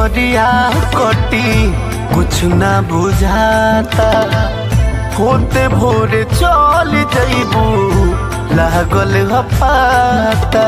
उमरिया कटी कुछ ना बुझाता होते भोरे चल जइबू लागल ह पाता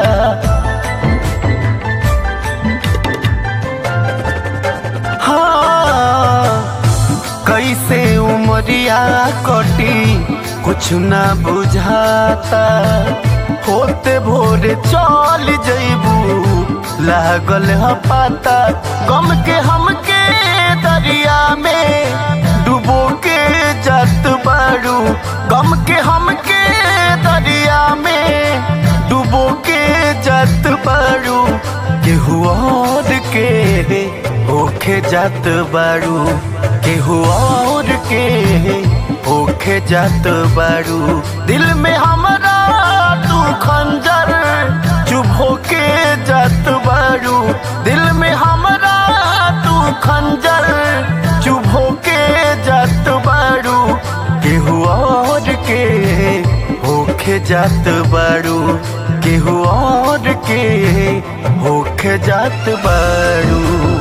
हाँ कैसे उमरिया कटी कुछ ना बुझाता होते भोरे चल जइबू लागल ह पाता गम के हमके दरिया में डुबो के जात बारू गम के हमके दरिया में डुबो के जात बारू केहू और के होखे जात बारू केहू और के होखे जात बारू दिल में हमरा तू खंजर चुभ होके जात बारू दिल में हमरा तू खंजर चुभ होके जात बारू केहू और के होखे जात बारू केहू और के होखे जात बारू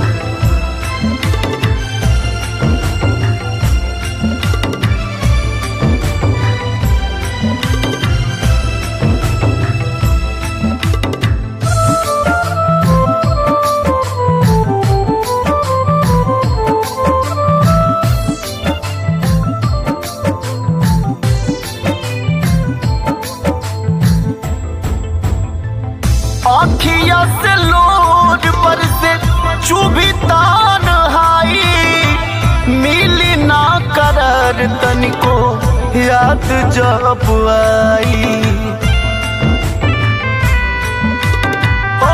आखिया से लोड पर से चुभी तान हाई मिली ना करर तनिको याद जब आई ओ,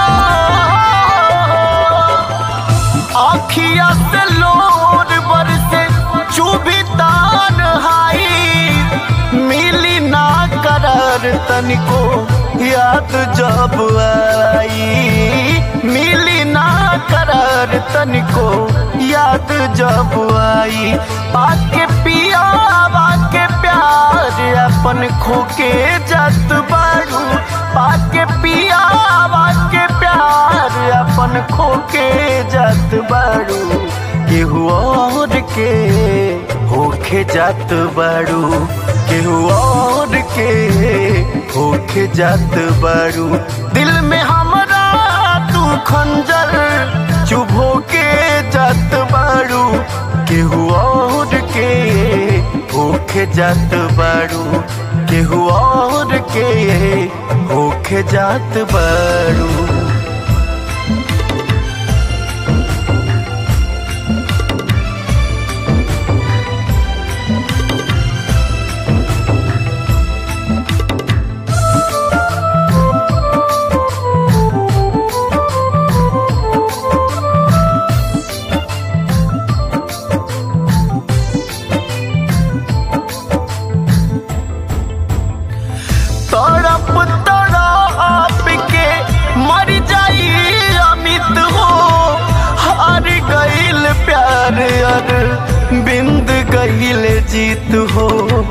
आखिया से लोड पर से चुभी तान हाई मिली ना करर तनिको याद जब आई मिली ना करार तनिको याद जब आई पाके पिया के प्यार अपन खोके जात बारू पाके पिया के प्यार अपन खोके जात बारू केहू और के होखे जात बारू केहू और के होके जात बारू दिल में हमरा तू खंजर चुभो के जात बारू केहू और के होके जात बारू केहू और के होके जात बारू तड़प तड़प के मर जाई अमित हो हार गईल प्यार अर बिंद गईल जीत हो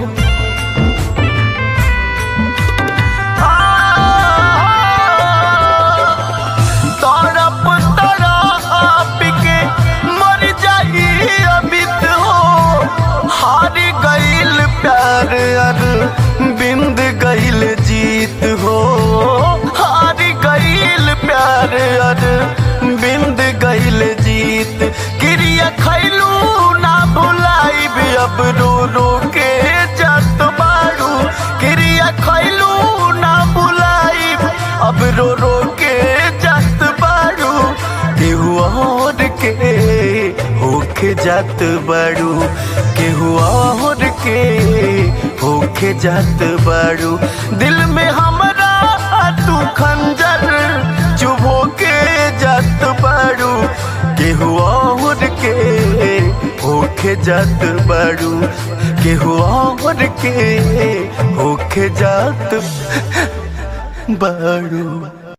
तड़प तड़प के मर जाई अमित हो हार गईल प्यार अर बिंद गईल जीत हो हार गईल प्यार अर बिंद गईल जीत क्रिया खैलू ना भुलाई अब रो रो के जात बारू क्रिया खैलू ना भुलाई अब रो रो के जात बारू केहू और के होके जात बारू केहू और के होके जात बारू दिल में हमरा तू खंजर चुभो के जात बारू केहू और के होके जात बारू केहू और के होके जात बारू